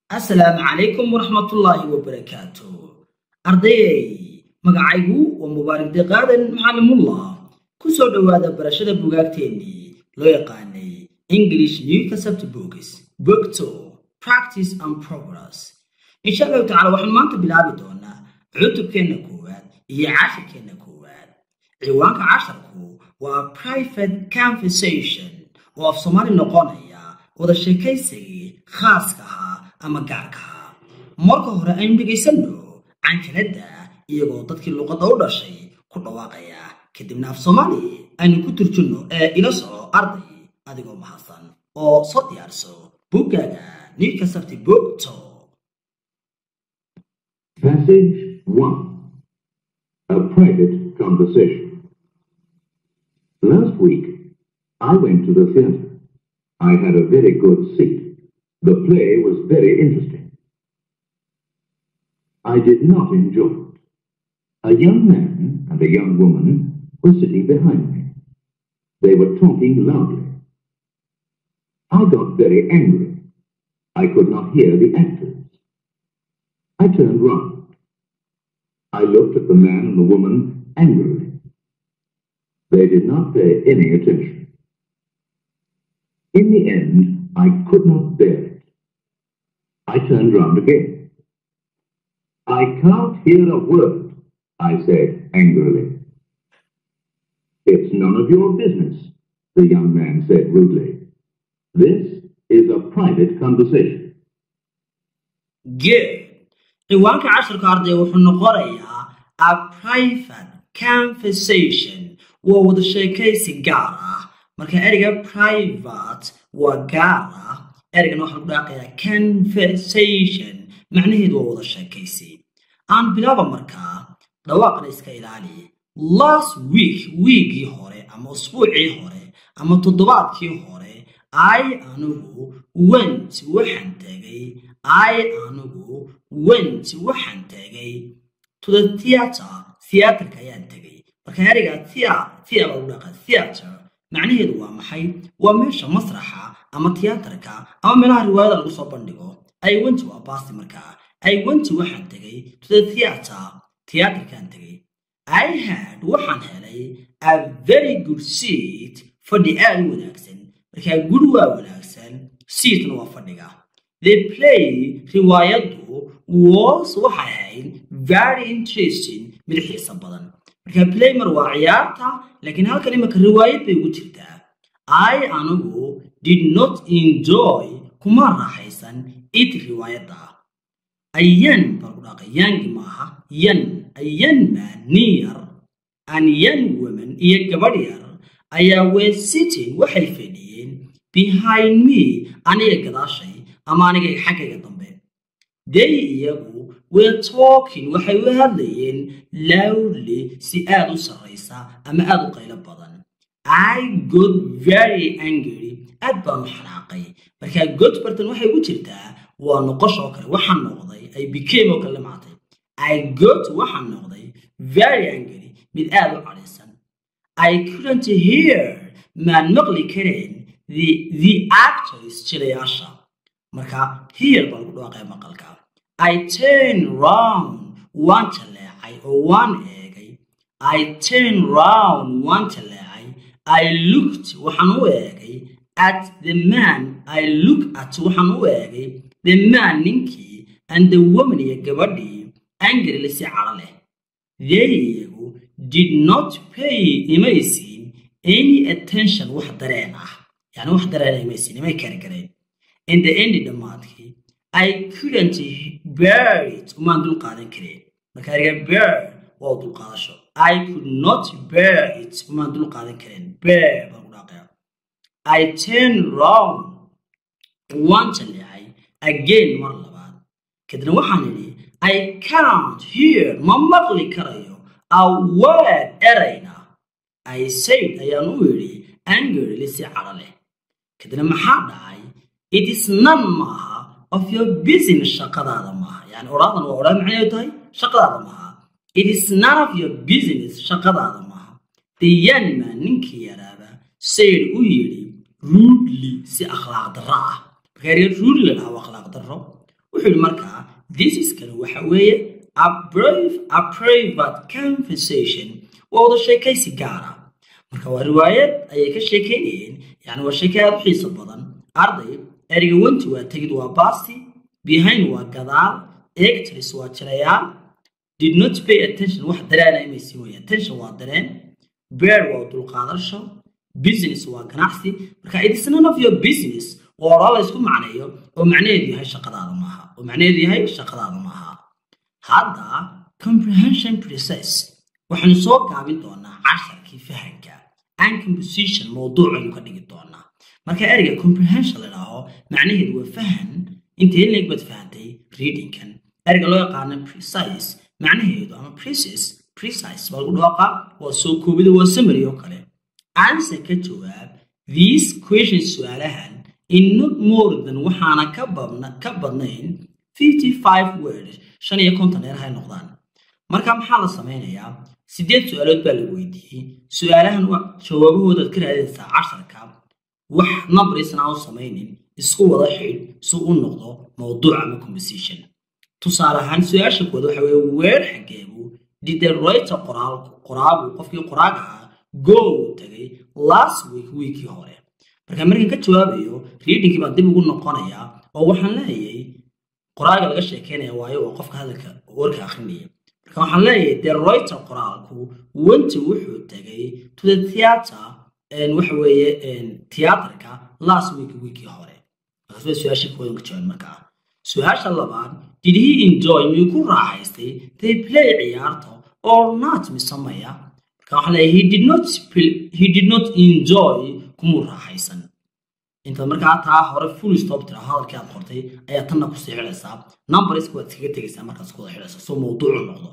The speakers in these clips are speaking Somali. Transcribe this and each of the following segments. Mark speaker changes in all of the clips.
Speaker 1: asalaamu calaykum waraxmatullaahi wabarakaatu ardayey magacaygu waa mubaarak deqaadan macallimullah ku soo dhowaada barashada bugaagteennii loo yaqaanay english new concept books bogto practice and progress insha allahu tacala waxaanu maanta bilaabi doonaa cutubkeenna koowaad iyo cashirkeenna koowaad ciwaanka casharku waa private conversation oo af soomaali noqonaya wada sheekaysigii khaaska ahaa ama gaarka ahaa marka hore aynu dhegaysanno canjaladda iyagoo dadkii luqadda u dhashay ku dhawaaqaya kadibna af soomaali aynu ku turjunno ee ila soco arday adigoo mahadsan oo soo diyaarso buggaaga niilka sabti bogto
Speaker 2: Passage 1 A Private Conversation. Last week, I went to the theatre. I had a very good seat. The play was very interesting. I did not enjoy it. A young man and a young woman were sitting behind me. They were talking loudly. I got very angry. I could not hear the actors. I turned round. I looked at the man and the woman angrily. They did not pay any attention. In the end, I could not bear it. I turned round again. I can't hear a word, I said angrily. It's none of your business, the young man said rudely. This is a private conversation.
Speaker 1: good ciwaanka casharka arday wuxuu noqonayaa a private conversation waa wada sheekaysi gaar ah marka ereyga private waa gaar ah ereygan waxaa lagu dhaaqayaa conversation macnaheedu waa wada sheekaysi aan bilaaba markaa dhawaaqna iska ilaali last week wiigii hore ama usbuucii hore ama toddobaadkii hore i anigu went waxaan tegay i anigu went waxaan tegay to the theatre theatreka ayaan tegay marka ereyga thea thea baa lagu dhaqa theatre macnaheedu waa maxay waa meesha masraxa ama tiyaatarka ama meelaha riwaayada lagu soo bandhigo i went waa baasti markaa i went waxaan tegay to the theatre theatrkaan tegay i had waxaan helay a very good seat fadhi aad u wanaagsan markaa guri waa wanaagsan seatna waa fadhiga the play riwaayaddu was waxay ahayd very interesting mid xiisa badan marka playmer waa ciyaarta laakiin halkan imika riwaayad bay ugu jirtaa i anigu did not enjoy kuma raaxaysan it riwaayadda ayan baa lagu dhaaqay yangi maaha yan ayan man nin yar an yan woman iyo gabadh yar ayaa were sitting waxay fadhiyeen behind me aniga gadaashay ama aniga xaggayga dambe they iyagu were talking waxay u hadlayeen loudly si aad u sarraysa ama aad u qaylo badan i got very angry aad baan u xanaaqay markaa god bartan waxay ugu jirtaa waa noqosh oo kale waxaan noqday ay became oo kale maatay i got waxaan noqday very angry mid aad u cadhaysan i couldn't hear maan maqli kareen the the actors jilayaasha marka here baa lagu dhawaaqaya maqalka i turn round waan jaleecay oo waan eegay i turn round waan jaleecay i looked waxaan u eegay at the man i look at waxaan u eegay the man ninkii and the woman iyo gabadhii angrily si cadho leh they iyagu did not pay imaysiin any attention wax dareen ah yani wax dareen imaysiin imay kari kareen in the end dhammaadkii i couldn't bear it umaan dul qaadan kareen marka eriga bear waa dulqaadasho i could not bear it umaan dul qaadan kareen bear baa lagu dhaaqaya i turn round waan jaleecay again mar labaad kadibna waxaan idhi i can't hear ma maqli karayo a word erayna i said ayaan u idhi angrily si cadho leh kadibna maxaa dhacay it is none maaha of your business shaqadaada maaha yani odhaadan waa odhaa macnaheedu tahay shaqadaada maaha it is none of your business shaqadaada maaha the young man ninkii yaraaba sayd u yidhi rudely si akhlaaq darro ah marka erga rudely la dhaha waa akhlaaq darro wuxuu wuxuu yidhi markaa this is kani waxa weeye a brave a private conversation waa wada sheekaysi gaara marka waa riwaayad ayay ka sheekaynayeen yani waa sheeke aad u xiiso badan arday ereyga wanti waa tegid waa basti behind waa gadaal actors waa jirayaal did not pay attention wax dareena inay sii wayaan attention waa dareen bear waa dulqaadasho business waa ganacsi marka it is none of your business oo oraa la isku macneeyo oo macnaheedu yahay shaqadaada maaha oo macnaheedu yahay shaqadaada maaha hadda comprehension process waxaynu soo gaabin doonaa casharkii fahanka and composition mawduucaynu ka dhigi doonaa marka ereyga comprehension la idhaaho macnaheedu waa fahan intee leeg baad fahantay readingkan ereyga loo yaqaano precise macnaheedu ama precise precise baa lagu dhawaaqa waa soo koobida waa summary oo kale answer ka jawaab these questions su-aalahan in not more than waxaana ka badna ka badnayn 55 words shan iyo konton dheer hay noqdaan marka maxaa la sameynayaa sideed su-aalood baa la weydiiyey su-aalahan jawaabahoodaad ka raadinaysaa casharka wax numberisna u samaynin isku wada xidh si u noqdo mawduuc ama composition tusaale ahaan su-aasha koowaad waxa weeye weer xageebu did the writer qoraal qoraagu qofkii qoraaga ah go uu tagay last week weekii hore marka markaan ka jawaabayo readingkii baan dib ugu noqonayaa oo waxaan leeyahay qoraaga laga sheekeynaya waayo waa qofka hadalka warka akrinaya marka waxaan leeyahay the writer qoraalku wenti wuxuu tagay to the theatre waxa weeye theatrka last week weekii hore markaas waa su-aashii koodan ka jawaab markaa su-aasha labaad did he enjoy miyuu ku raaxaystay they play ciyaarta or not mise maya marka waxaan leeyahay he did not he did not enjoy kumuu raaxaysan intaad markaa taa hore full stop tira hadalkii aad qortay ayaa tanna kusii xidhaysaa numberiska waad iskaga tegaysaa markaas kuwada xidhaysa soo mawduucu noqdo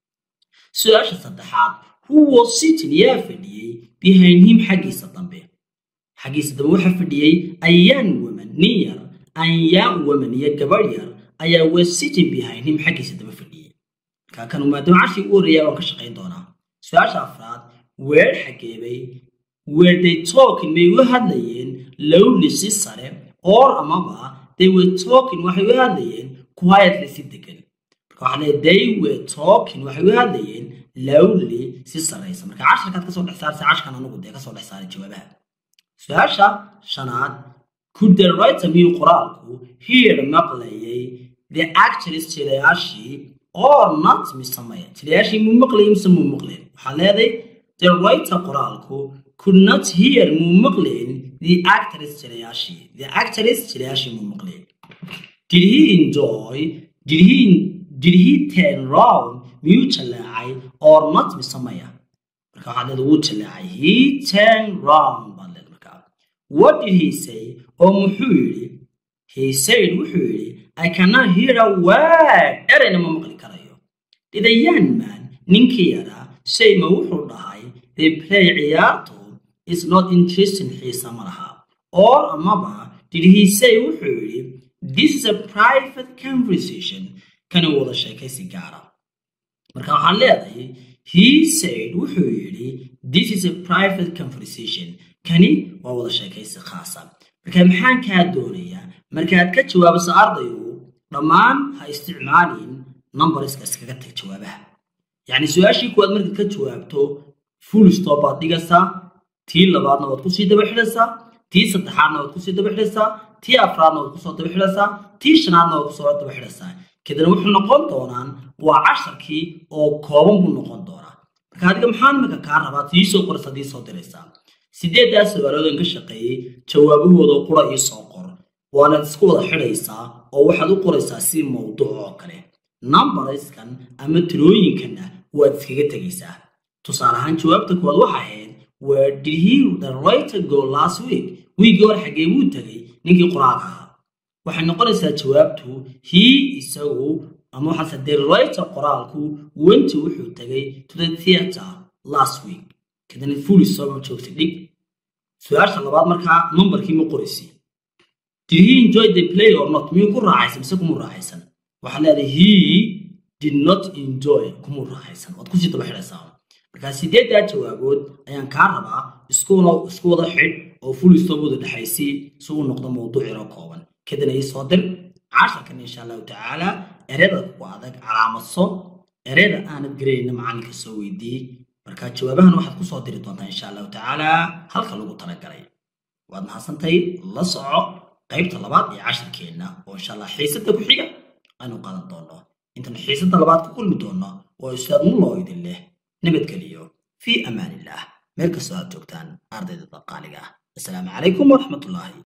Speaker 1: su-aasha saddexaad who was sitting yaa fadhiyey behind him xaggiisa dambe xaggiisa dambe waxaa fadhiyey a young woman nin yar an young woman iyo gabadh yar ayaa was sitting behind him xaggiisa dambe fadhiyey markaa kanu maadaama cashii u horreeyaa waan ka shaqayn doonaa su-aasha afraad weer xageebay were they talking may u hadlayeen lowly si sare or amaba they were talking waxay u hadlayeen quietly si degan marka waxaa leeyahay they were talking waxay u hadlayeen lowly si saraysa marka casharkaad kasoo dhex saartay cashkan anugu dee kasoo dhex saaray jawaabaha su-aasha shanaad could the writer miyuu qoraalku hear maqlayay the actors jilayaashii or not mise maya jilayaashii muu maqlayay mise muu maqlayn waxaa leeday the writer qoraalku could not hear muu maqlayn the actors jilayaashii the actors jilayaashii muu maqlayn did he enjoy did he did he turn round miyuu jaleecay or not mise maya marka waxaad leeda wuu jaleecay he turn round baad leeda markaa what did he say oo muxuu yidhi he said wuxuu yidhi i cannot hear a word erayna ma maqli karayo did a young man ninkii yaraa say ma wuxuu dhahay they play ciyaartu is not interesting xiisa ma laha or amaba did he say wuxuu yidhi this is a private conversation kana wada sheekaysi gaara marka waxaan leedahay he said wuxuu yidhi this is a private conversation kani waa wada sheekaysi khaasa marka maxaan kaa doonayaa markaad ka jawaabiso ardayu dhammaan ha isticmaalin numberiska iskaga tag jawaabaha yacni su-aashii kuwaad markaad ka jawaabto full stop baad dhigaysaa tii labaadna waad kusii daba xidhaysaa tii saddexaadna waad kusii daba xidhaysaa tii afraadna waad kusoo daba xidhaysaa tii shanaadna waad kusoo daba xidhaysaa kadibna wuxuu noqon doonaan waa casharkii oo kooban buu noqon doonaa marka adiga maxaa imika kaa rabaa tii soo qoraysa dii soo diraysaa sideeddaas su-aaloodan ka shaqeeyey jawaabahooda qura ii soo qor waanaad isku wada xidhaysaa oo waxaad u qoraysaa si mawduuc oo kale numberiskan ama tirooyinkanna waad iskaga tegaysaa tusaale ahaan jawaabta koowaad waxa ahayd where did he the writer go last week wiigii hore xaggee buu tegay ninkii qoraalka ahaa waxay noqonaysaa jawaabtu he isagu ama waxaase the writer qoraalku wenti wuxuu tegay to the theatre last week kadibna fully soo joogtay dhig su-aasha labaad markaa numberkii ma qoraysi did he enjoy the play or not miyuu ku raaxaysan mise kumuu raaxaysan waxaad leedahay he did not enjoy kumuu raaxaysan waad kusii daba xidhaysaa markaa sideeddaa jawaabood ayaan kaa rabaa iskuna isku wada xidh oo fully stop wada dhexaysii si uu noqdo mawduuc yaroo kooban kadibna ii soo dir casharkan insha allahu tacaala ereyada ku adag calaamadso ereyada aanad garayna macalinka soo weydiiyey markaa jawaabahan waxaad kusoo diri doontaa insha allahu tacaala halka lagu talagalay waad mahadsantay la soco qaybta labaad ee casharkeenna oo insha allah xiisada ku xiga aynu qaadan doono intaan xiisada labaad ku kulmi doono oo ustaad mulloo idin leh nabadgeliyo fii amaanillah meel kastoo aad joogtaan ardayda daqaaliga ah assalaamu calaykum waraxmatullaahi